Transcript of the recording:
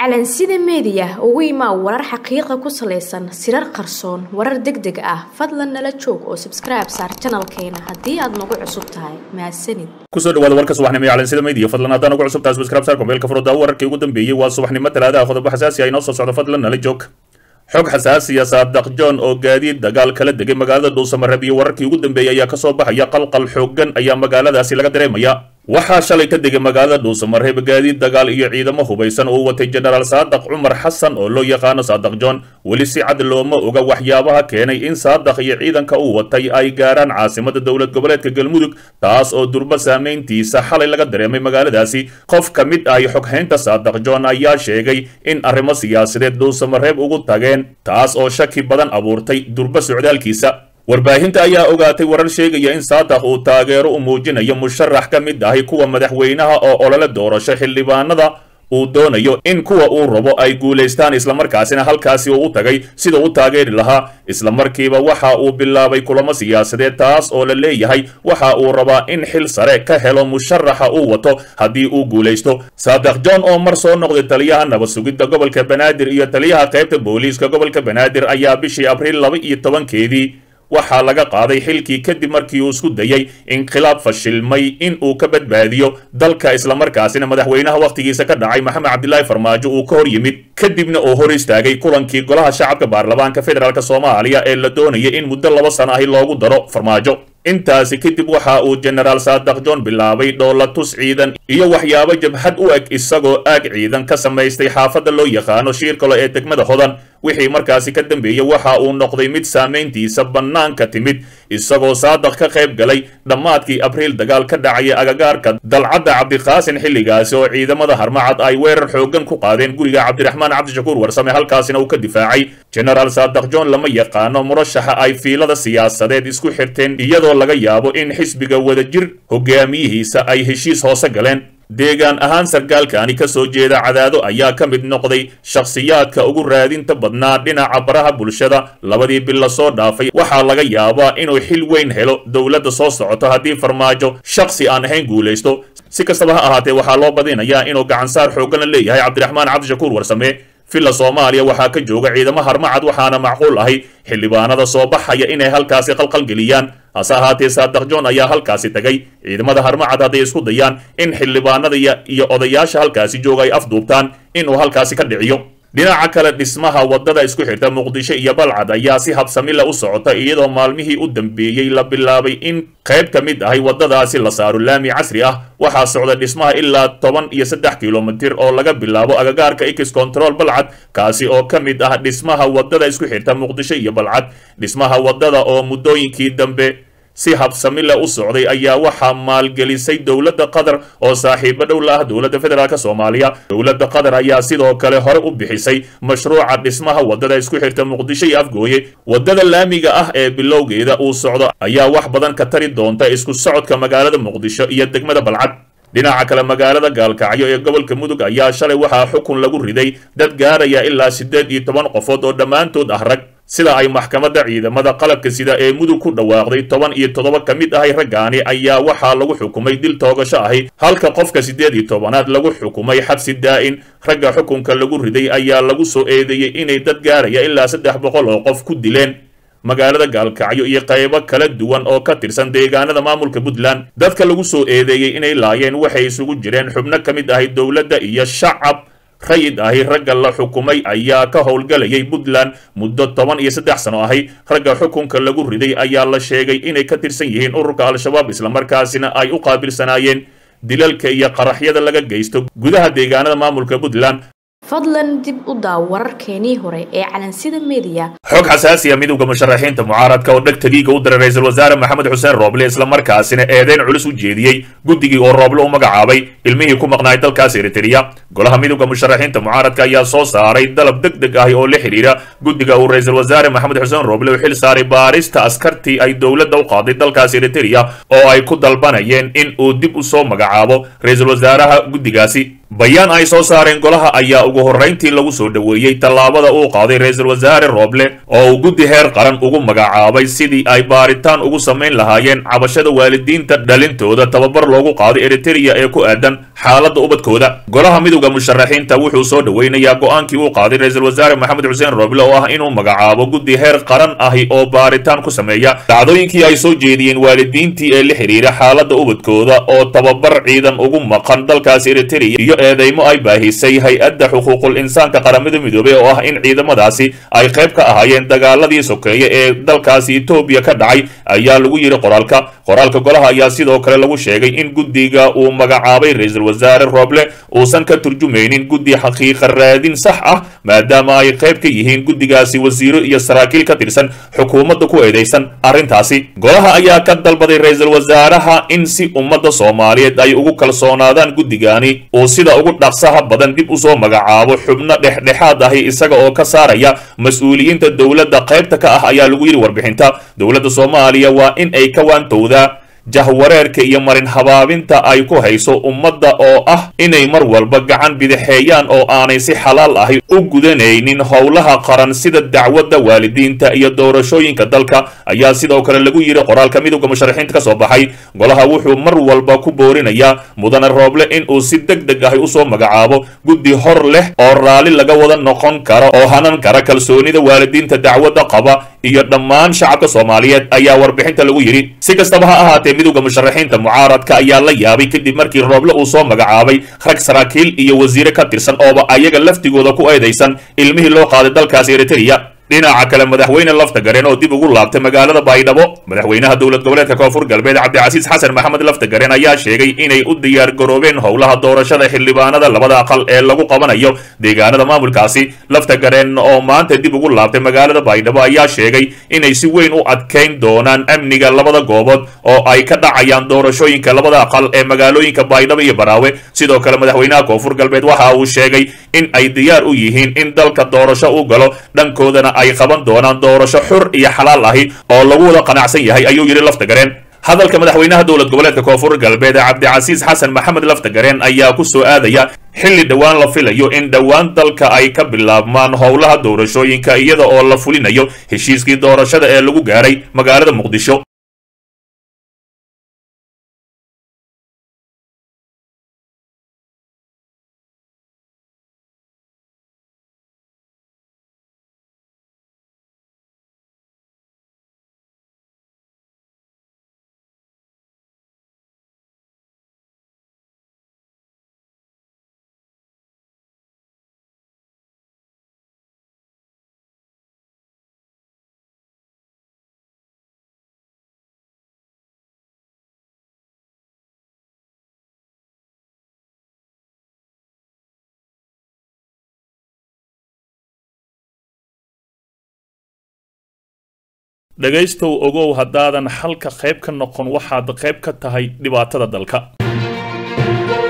calansida meediya ugu imaa warar xaqiiqa ku salaysan sirar qarsoon warar deg deg ah fadlan nala joog oo sabskribe saar janalkeena haddii aad nagu cusub tahay mahadsanid kusoo dhawaada warka subaxnimo ee calansida media fadlan haddaan ugu cusub tahay subscribe saar kombeelka furada wararkii ugu dambeeyey waa subaxnimo talaadaha qodobo xasaasi ah inoo soo socda fadlan nala joog xog xasaasiya saadaq john oo gaadiid dagaal kala degay magaalada dhuusamareeb iyo wararkii ugu dambeeyey ayaa kasoo baxaya qalqal xooggan ayaa magaaladaasi laga dareemaya waxaa shalay ka degay magaalada dhuusamareeb gaadiid dagaal iyo ciidamo hubaysan oo watay jenaraal saadaq cumar xasan oo loo yaqaano saadaq john weli si cad looma oga waxyaabaha keenay in saadaq iyo ciidanka uu watay ay gaaraan caasimada dowlad goboleedka galmudug taas oo durba saamayntiisa xalay laga dareemay magaaladaasi qof ka mid ah xoghaynta saadaq john ayaa sheegay in arrimo siyaasadeed dhuusamareeb ugu tageen taas oo shaki badan abuurtay durba socdaalkiisa warbaahinta ayaa ogaatay warar sheegaya in saadaq uu taageero u muujinayo musharax ka mid ahi kuwa madaxweynaha oo olole doorasho xildhibaanada uu doonayo in kuwa uu rabo ay guulaystaan islamarkaasina halkaasi uu u tagay sida u taageeri lahaa islamarkiiba waxa uu bilaabay kulamo siyaasadeed taas oo la leeyahay waxa uu rabaa in xil sare ka helo musharaxa uu wato haddii uu guulaysto saadaq john oo mar soo noqday taliyaha nabad sugidda gobolka banaadir iyo taliyaha qaybta booliiska gobolka banaadir ayaa bishii abriil laba iyo tobankeedii waxaa laga qaaday xilkii kadib markii uu isku dayay inqilaab fashilmay in uu ka badbaadiyo dalka islamarkaasina madaxweynaha wakhtigiisa ka dhacay maxamed cabdilaahi farmaajo uu ka hor yimid kadibna uu hor istaagay kulankii golaha shacabka baarlamaanka federaalk soomaaliya ee la doonayay in muddo laba sano ahi loogu daro farmaajo intaasi kadib waxa uu jenaraal saadaq john bilaabay dhoolatus ciidan iyo waxyaabo jabhad u eg isagoo aag ciidan ka samaystay xaafadda loo yaqaano shiirkalo ee degmada hodan wixii markaasi ka dambeeyey waxa uu noqday mid saamayntiisa bannaanka timid isagoo saadaq ka qayb galay dhammaadkii abriil dagaal ka dhacaya agagaarka dalcadda cabdiqaasin xilligaasi oo ciidamada harmacad ay weerar xooggan ku qaadeen guriga cabdiraxmaan cabdishakuur warsame halkaasina uu ka difaacay jenaraal saadaq john lama yaqaano murashaxa ay fiilada siyaasadeed isku xirteen iyadoo laga yaabo in xisbiga wadajir hogaamiyihiisa ay heshiis hoose galeen deegaan ahaan sarkaalkani ka soo jeeda cadaado ayaa ka mid noqday shakhsiyaadka ugu raadinta badnaa dhinaca baraha bulshada labadii bil la soo dhaafay waxaa laga yaabaa inuu xil weyn helo dowladda soo socoto haddii farmaajo shakhsi aan ahayn guulaysto si kastaba ha ahaatee waxaa loo badinayaa inuu gacansaar xooggan la leeyahay cabdiraxmaan cabdishakuur warsame villa soomaaliya waxaa ka jooga ciidamo harmacad waxaana macquul ahay xildhibaanada soo baxaya inay halkaasi qalqalgeliyaan hase ahaatee saadaq john ayaa halkaasi tagay ciidamada harmacad hadday isku dayaan in xildhibaanada iyo odayaasha halkaasi jooga ay afduubtaan inuu halkaasi ka dhiciyo dhinaca kale dhismaha waddada isku xirta muqdisho iyo balcad ayaa si habsamila u socota iyadoo maalmihii u dambeeyey la bilaabay in qayb ka mid ahay waddadaasi la saaro laami casri ah waxaa socda dhismaha ilaa toban iyo saddex kilomitir oo laga bilaabo agagaarka x control balcad kaasi oo ka mid ah dhismaha waddada isku xirta muqdisho iyo balcad dhismaha waddada oo muddooyinkii dambe si habsamile u socday ayaa waxaa maalgelisay dowladda qatar oo saaxiibo dhow la ah dowladda federaalk soomaaliya dowladda qatar ayaa sidoo kale hore u bixisay mashruuca dhismaha waddada isku xirta muqdisho iyo afgooye waddada laamiga ah ee bilowgeeda uu socdo ayaa wax badan ka tari doonta isku socodka magaalada muqdisho iyo degmada balcad dhinaca kale magaalada gaalkacyo ee gobolka mudug ayaa shalay waxaa xukun lagu riday dad gaaraya ilaa siddeed iyo toban qofood oo dhammaantood ah rag sida ay maxkamadda ciidamada qalabka sida ee mudug ku dhawaaqday toban iyo toddoba ka mid ahay raggaani ayaa waxaa lagu xukumay dil toogasho ahi halka qofka siddeed iyo tobanaad lagu xukumay xabsi daa'in ragga xukunka lagu riday ayaa lagu soo eedeeyey inay dad gaaraya ilaa saddex boqol oo qof ku dileen magaalada gaalkacyo iyo qaybo kala duwan oo ka tirsan deegaanada maamulka puntland dadka lagu soo eedeeyey inay laayeen waxay isugu jireen xubno ka mid ahay dowladda iyo shacab rayid ahi ragga la xukumay ayaa ka howlgalayay puntland muddo toban iyo saddex sano ahi ragga xukunka lagu riday ayaa la sheegay inay ka tirsan yihiin ururka al-shabaab islamarkaasina ay u qaabilsanaayeen dilalka iyo qaraxyada laga geysto gudaha deegaanada maamulka puntland fadlan dib u daaw wararkeenii hore ee calansida meediya xog xasaasiya midowda musharaxiinta mucaaradka oo dheg tagiiga u diray ra-iisul wasaare maxamed xuseen rooble islamarkaasina eedeyn culus u jeediyey guddigii oo rooble u magacaabay ilmihii ku maqnaay dalkaas eritrea golaha midowda musharaxiinta mucaaradka ayaa soo saaray dalab deg deg ahi oo la xidhiira guddiga uu ra-iisul wasaare maxamed xuseen rooble u xil saaray baarista askartii ay dowladda u qaaday dalkaas eritrea oo ay ku dalbanayeen in uu dib u soo magacaabo ra-iisul wasaaraha guddigaasi bayaan ay soo saareen golaha ayaa ugu horrayntii lagu soo dhoweeyey tallaabada uu qaaday ra-iisul wasaare rooble oo uu guddi heer qaran ugu magacaabay sidii ay baaritaan ugu samayn lahaayeen cabashada waalidiinta dhalintooda tababar loogu qaaday eritereya ee ku aadan xaaladda ubadkooda golaha midowda musharaxiinta wuxuu soo dhoweynayaa go-aankii uu qaaday ra-iisul wasaare maxamed xuseen rooble oo ah inuu magacaabo guddi heer qaran ahi oo baaritaan ku sameeya dhacdooyinkii ay soo jeediyeen waalidiintii ee la xidhiira xaaladda ubadkooda oo tababar ciidan ugu maqan dalkaasi eritereya iyo eedeymo ay baahisay hay-adda xuquuqul insaanka qaramada midoobey oo ah in ciidamadaasi ay qayb ka ahaayeen dagaaladii sokeeye ee dalkaasi etoobiya ka dhacay ayaa lagu yidhi qoraalka qoraalka golaha ayaa sidoo kale lagu sheegay in guddiga uu magacaabay ra-iisul wasaare rooble uusan ka turjumaynin guddi xaqiiqa raadin sax ah maadaama ay qayb ka yihiin guddigaasi wasiiro iyo saraakiil ka tirsan xukuumadda ku eedeysan arrintaasi golaha ayaa ka dalbaday ra-iisul wasaaraha in si ummadda soomaaliyeed ay ugu kalsoonaadaan guddigani uu sida ugu dhaqsaha badan dib usoo magacaabo xubno dhexdhexaad ahi isaga oo ka saaraya mas-uuliyiinta dowladda qaybta ka ah ayaa lagu yidhi warbixinta dowladda soomaaliya waa in ay ka waantowdaa jahwareerka iyo marin habaabinta ay ku hayso ummadda oo ah inay mar walba gacan bidixeeyaan oo aanay si xalaal ahi u gudanaynin howlaha qaran sida dacwadda waalidiinta iyo doorashooyinka dalka ayaa sidoo kale lagu yidhi qoraalka midowda musharaxiinta ka soo baxay golaha wuxuu mar walba ku boorinayaa mudane rooble in uu si deg deg ahi usoo magacaabo guddi hor leh oo raalli laga wada noqon kara oo hanan kara kalsoonida waalidiinta dacwadda qaba iyo dhammaan shacabka soomaaliyeed ayaa warbixinta lagu yidhi si kastaba ha ahaatee midowda musharaxiinta mucaaradka ayaa la yaabay kadib markii rooble uu soo magacaabay rag saraakiil iyo wasiire ka tirsan ooba ayaga laftigooda ku eedaysan ilmihii loo qaaday dalkaasi eritereya dhinaca kale madaxweyne lafta gareen oo dib ugu laabtay magaalada baydhabo madaxweynaha dowlad goboleedka koonfur galbeed cabdicasiis xasan maxamed lafta gareen ayaa sheegay inay u diyaar garoobeen howlaha doorashada xildhibaanada labada aqal ee lagu qabanayo deegaanada maamulkaasi lafta gareen oo maanta dib ugu laabtay magaalada baydhabo ayaa sheegay inay si weyn u adkayn doonaan amniga labada goobood oo ay ka dhacayaan doorashooyinka labada aqal ee magaalooyinka baydhabo iyo baraawe sidoo kale madaxweynaha koonfur galbeed waxa uu sheegay in ay diyaar u yihiin in dalka doorasho u galo dhankoodana ay qaban doonaan doorasho xur iyo xalaal ahi oo lagu wada qanacsan yahay ayuu yidhi lafta gareen hadalka madaxweynaha dowlad goboleedka koonfur galbeed cabdicasiis xasan maxamed lafta gareen ayaa ku soo aadaya xilli dhowaan la filayo in dhowaan dalka ay ka bilaabmaan howlaha doorashooyinka iyada oo la fulinayo heshiiskii doorashada ee lagu gaaray magaalada muqdisho dhegaystow ogow haddaadan xalka qayb ka noqon waxaad qayb ka tahay dhibaatada dalka